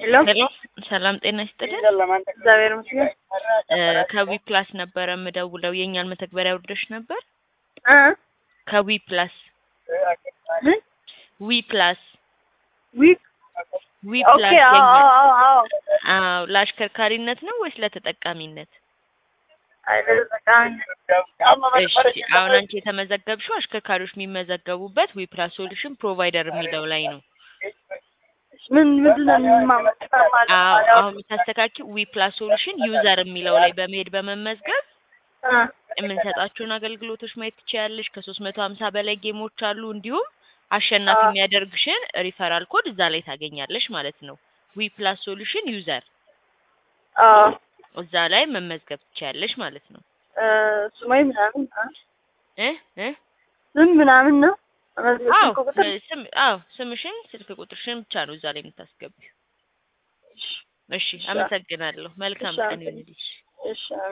ሄሎ ሄሎ ሰላም ጤና ይስጥልን። እግዚአብሔር ይመስገን እ ከዊ ፕላስ ነበረ የምደውለው የእኛን መተግበሪያ ወርደሽ ነበር? እ ከዊ ፕላስ ምን ዊ ፕላስ ዊክ ዊ ኦኬ ፕላስ አዎ የኛ አዎ አዎ አዎ ለአሽከርካሪነት ነው ወይስ ለተጠቃሚነት? አይ ለተጠቃሚ እሺ አሁን አንቺ የተመዘገብሽው አሽከርካሪዎች የሚመዘገቡበት ዊ ፕላስ ሶሉሽን ፕሮቫይደር የሚለው ላይ ነው። ምን ምንድን ነው የምማመጣ አዎ አሁን የምታስተካኪው ዊ ፕላስ ሶሉሽን ዩዘር የሚለው ላይ በመሄድ በመመዝገብ የምንሰጣቸውን አገልግሎቶች ማየት ትችያለሽ። ከሶስት መቶ ሀምሳ በላይ ጌሞች አሉ። እንዲሁም አሸናፊ አዎ። የሚያደርግሽን ሪፈራል ኮድ እዛ ላይ ታገኛለሽ ማለት ነው። ዊ ፕላስ ሶሉሽን ዩዘር አዎ እዛ ላይ መመዝገብ ትችያለሽ ማለት ነው። እ ስማይ ምናምን አ? እ እ ስም ምናምን ነው አዎ ስልክ ቁጥር ስም አዎ ስምሽን ስልክ ቁጥርሽን ብቻ ነው እዛ ላይ የምታስገቢው። እሺ አመሰግናለሁ። መልካም እሺ፣ ቀን ይሁንልሽ። እሺ